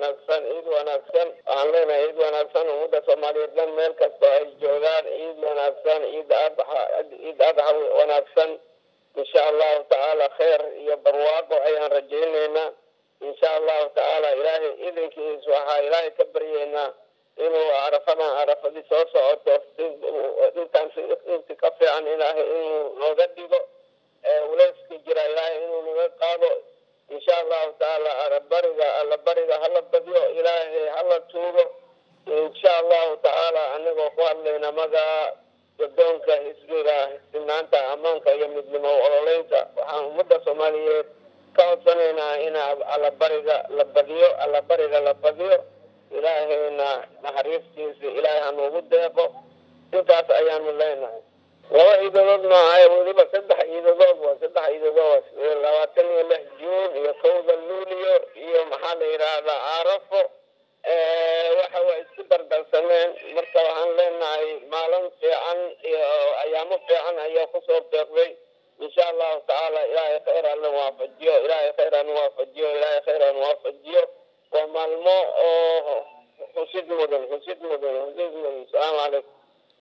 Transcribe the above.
wanaagsan ciid wanaagsan waxaan leenahay ciid wanaagsan ummadda soomaaliyeed dhan meel kasta ay joogaan ciid wanaagsan ciid adxa ciid adxa wanaagsan insha allahu tacaala kheer iyo barwaaqo ayaan rajaynaynaa insha allahu tacaala ilaahay idinkiis waxaa ilaahay ka baryeynaa inuu carafadan carafadii soo socoto intaan inti ka fiican ilaahay inuu nooga dhigo uleyska jira ilaahay inuu naga qaado insha allahu tacaala arabariga allabariga hala badyo ilaahay hala tuugo insha allahu tacaala anigoo ku hadlayna magaa gadoonka xisbiga sinaanta ammaanka iyo midnimo ololeynta waxaan ummadda soomaaliyeed ka codsanaynaa in allabariga la badiyo allabariga la badiyo ilaahayna naxariistiisa ilaahay hanuugu deeqo intaas ayaanu leenahay laba ciidadood maahay weliba saddex ciidadood waa saddex ciidadood labaatan iyo lix juun iyo kowda luuliyo iyo maxaa la yidhaahdaa carafo waxa waa isku dardarsameen marka waxaan leenahay maalin fiican iyo ayaamo fiican ayaa kusoo beeqday insha allahu tacaala ilaahay khayr alla waafajiyo ilaahay khayr aan waafajiyo ilaahay khayr aan waafajiyo waa maalmo oo xusid mudan xusid mudan xusid mudan asalaamu calaykum